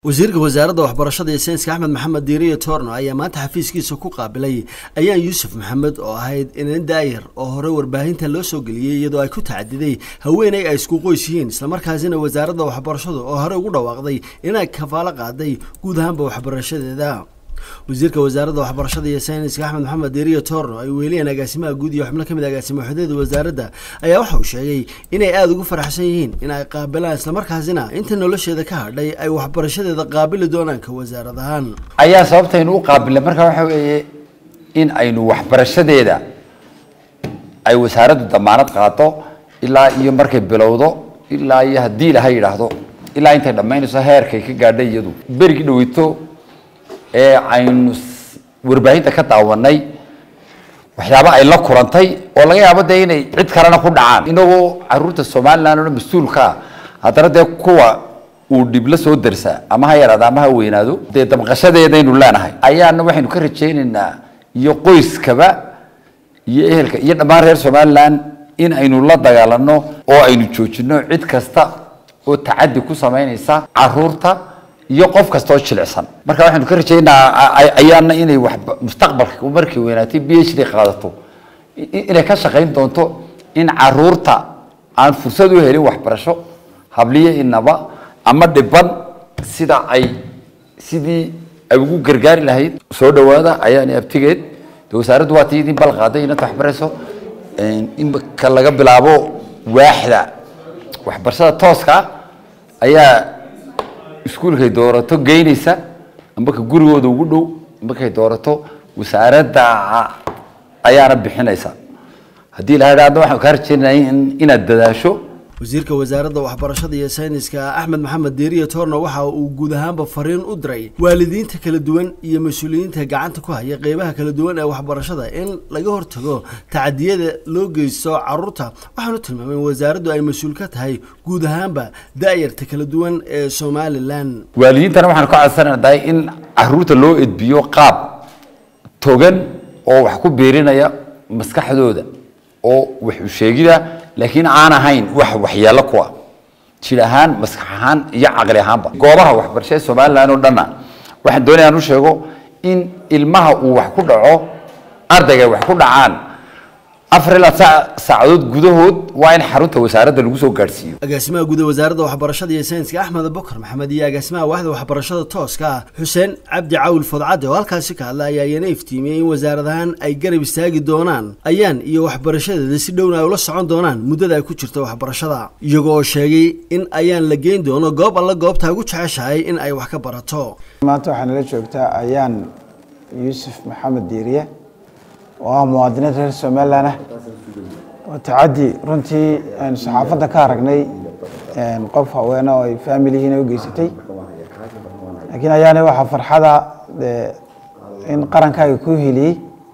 wasiirka wasaaradda waxbarashada iyo sayniska axmed maxamed diiriye toorno ayaa maanta xafiiskiisa ku qaabilay ayaan yuusuf maxamed oo ahayd inan daayar oo hore warbaahinta loo soo geliyey iyadoo ay ku tacadiday haweeney ay isku qoys yihiin islamarkaasina wasaaradda waxbarashadu oo hore ugu dhawaaqday inay kafaalo qaaday guud ahaanba waxbarashadeeda wasiirka wasaaradda waxbarashada iyo sayniska axmed maxamed diiriye toorno ay weeliyeen agaasimaha guud iyo xubno kamid agaasimo waxdeeda wasaaradda ayaa waxa uu sheegay inay aada ugu faraxsan yihiin in ay qaabilaan islamarkaasina inta nolosheeda ka hadhay ay waxbarashadeeda qaabili doonaan ka wasaarad ahaan ayaa sababtaynu u qaabilnay markaa waxa weeye in aynu waxbarashadeeda ay wasaaraddu damaanad qaato ilaa iyo markay bilowdo ilaa iyo haddii ilaha yidhaahdo ilaa intay dhammaynayso heerkay ka gaadhay iyadu berigii dhaweyto ee aynu warbaahinta ka daawanay waxyaaba ay la kulantay oo laga yaabo dee inay cid kalena ku dhacaan inagoo caruurta somalilan oo mas-uulkaa haddana dee kuwa uu dhib la soo darsa ama ha yaraado ama ha weynaado dee damqashadeedaynu leenahay ayaana waxaynu ka rajaynaynaa iyo qoyskaba iyo ehelka iyo dhammaan reer somalilan in aynu la dagaalano oo aynu joojino cid kasta oo tacadi ku samaynaysa caruurta iyo qof kasta oo jilicsan marka waxaynu ka rajaynaa ayaana inay wax mustaqbalka markay weynaatay b h d qaadato inay ka shaqayn doonto in caruurta aan fursad u helin waxbarasho habliyo inaba ama dhiban sida ay sidii ay ugu gargaari lahayd soo dhawaada ayaana abtigeed de wasaaraddu waa tii idin bal qaaday inanta waxbarayso imka laga bilaabo waaxda waxbarashada tooska ayaa iskuulkay doorato geynaysa amba ka gurigooda ugu dhow amba kay doorato wasaaradda ayaana bixinaysa haddii la hadhaadna waxaan kaa rajeynaya inaad dadaasho wasiirka wasaaradda waxbarashada iyo sayniska axmed maxamed diiriye toorno waxa uu guud ahaanba fariin u diray waalidiinta kala duwan iyo mas-uuliyiinta gacanta ku haya qeybaha kala duwan ee waxbarashada in laga hortago tacadiyada loo geysto caruurta waxaanu tilmaamay in wasaaraddu ay mas-uul ka tahay guud ahaanba da-yarta kala duwan ee somalilan waalidiintana waxaanu ka codsanaynaa in caruurta loo edbiyo qaab togan oo wax ku biirinaya maskaxdooda oo wax u sheegida laakiin aan ahayn wax waxyeelo kuwa jir ahaan maskax ahaan iyo caqli ahaanba goobaha waxbarashada somalilan oo dhanna waxaan doonaya aan u sheego in ilmaha uu wax ku dhaco ardayga wax ku dhacaan afar ilaa saacadood gudahood waa in xarunta wasaaradda lagu soo gaadhsiiyo agaasimaha guud ee wasaaradda waxbarashada iyo sayniska axmed bokar maxamed iyo agaasimaha waaxda waxbarashada tooska ah xuseen cabdi cawil fodcadde oo halkaasi ka hadla ayaa iyana iftiimiyey in wasaarad ahaan ay garab istaagi doonaan ayaan iyo waxbarashadeeda si dhowna ay ula socon doonaan muddada ay ku jirto waxbarashada iyago oo sheegay in ayaan la geyn doono goob alla goobta ugu jeceshahay in ay wax ka barato maanta waxaa nala joogtaa ayaan yuusuf maxamed diiriye oo ah muwaadiniin reer somalilan ah oo tacaddi runtii aynu saxaafadda ka aragnay qof haweena oo ay faamilihiina u geysatay laakiin ayaana waxaa farxada in qarankaaga ku heliyey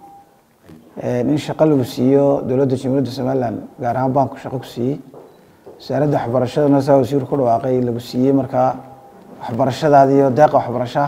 in shaqo lagu siiyo dowladda jamhuuriyadda somalilan gaar ahaan banku shaqo ku siiyey wasaaradda waxbarashadana saa wasiir ku dhawaaqay lagu siiyey markaa waxbarashadaadi iyo deeqa waxbarashaa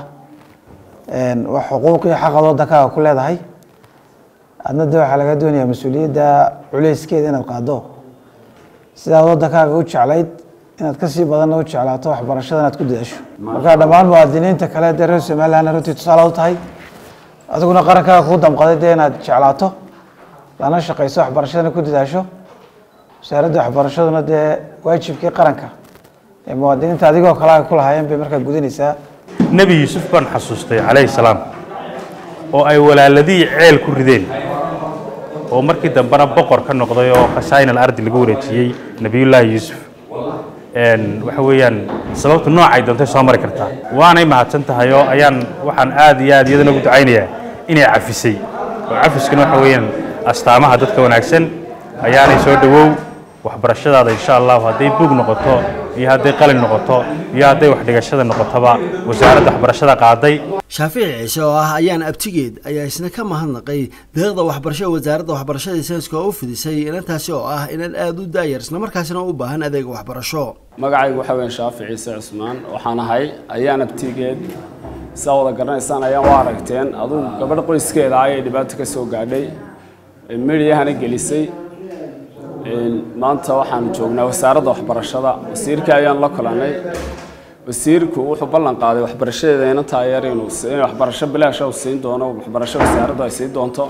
wax xuquuq iyo xaqad waddankaaga ku leedahay adna de waxaa laga doonayaa mas-uuliyadda culeyskeeda inaad qaado sidaad waddankaaga u jeclayd inaad kasii badanna u jeclaato waxbarashada inaad ku dadaasho marka dhammaan muwaadiniinta kale dee reer somalilan runtii tusaale u tahay adiguna qarankaaga kuu damqaday dee inaad jeclaato lana shaqayso waxbarashadana ku dadaasho wasaaradda waxbarashaduna dee waajibkii qaranka ee muwaadiniinta adigoo kale ay ku lahaayeen bay markaa gudanaysaa nebi yuusuf baan xasuustay calayhi salaam oo ay walaaladii ceel ku rideen oo markii dambena boqor ka noqday oo khashaa'in ardi lagu wareejiyey nebiyullaahi yuusuf waxa weeyaan sababtu noocay doontay soo mari kartaa waanay mahadsan tahay oo ayaan waxaan aad iyo aad iyadana ugu ducaynayaa inay cafisay oo cafiskuna waxa weeyaan astaamaha dadka wanaagsan ayaanay soo dhowow waxbarashadaada insha allahu hadday buug noqoto iyo hadday qalin noqoto iyo hadday waxdhigashada noqotoba wasaaradda waxbarashada qaaday shaafici ciise oo ah ayaan abtigeed ayaa isna ka mahadnaqay deeqda waxbarashada wasaaradda waxbarashada sayniska oo u fidisay inantaasi oo ah inan aada u daayar islamarkaasina u baahan adeega waxbarasho magacaygu waxaa weyan shaafic ciise cusmaan waxaan ahay ayaan abtigeed sidaa wada garanaysaan ayaan u aragteen adugu gabadh qoyskeeda ayay dhibaato ka soo gaadhay midiyahana gelisay maanta waxaanu joognaa wasaaradda waxbarashada wasiirkii ayaan la kulanay wasiirku wuxuu ballan qaaday waxbarashadeeda inantaa yar inuu in waxbarasho bilaasha uu siin doono waxbarasho wasaaraddu ay siin doonto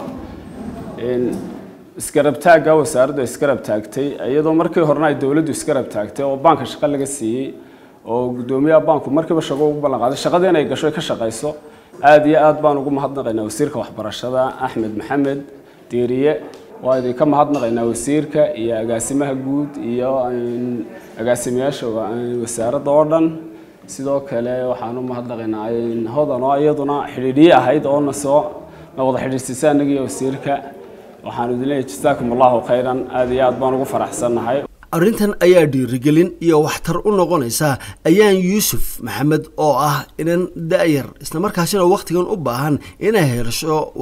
isgarab taagga wasaaraddu ay isgarab taagtay iyadoo markii horena ay dowladdu isgarab taagtay oo baanka shaqo laga siiyey oo guddoomiyaha baanku markiiba shaqo ugu ballan qaaday shaqada inay gasho ay ka shaqayso aada iyo aad baan ugu mahadnaqaynaa wasiirka waxbarashada axmed maxamed diiriye waa idinka mahadnaqaynaa wasiirka iyo agaasimaha guud iyo agaasimayaasha wasaaradda oo dhan sidoo kale waxaan u mahadnaqaynaa hodan oo iyaduna xidhiidhiye ahayd oo nasoo na wada xidhiidhsiisa annagiiyo wasiirka waxaan idin leeyahay jasaakum allahu khayran aada iyo aad baan ugu faraxsannahay arrintan ayaa dhiirigelin iyo waxtar u noqonaysa ayaan yuusuf maxamed oo ah inan da-yar islamarkaasina wakhtigan u baahan inay hesho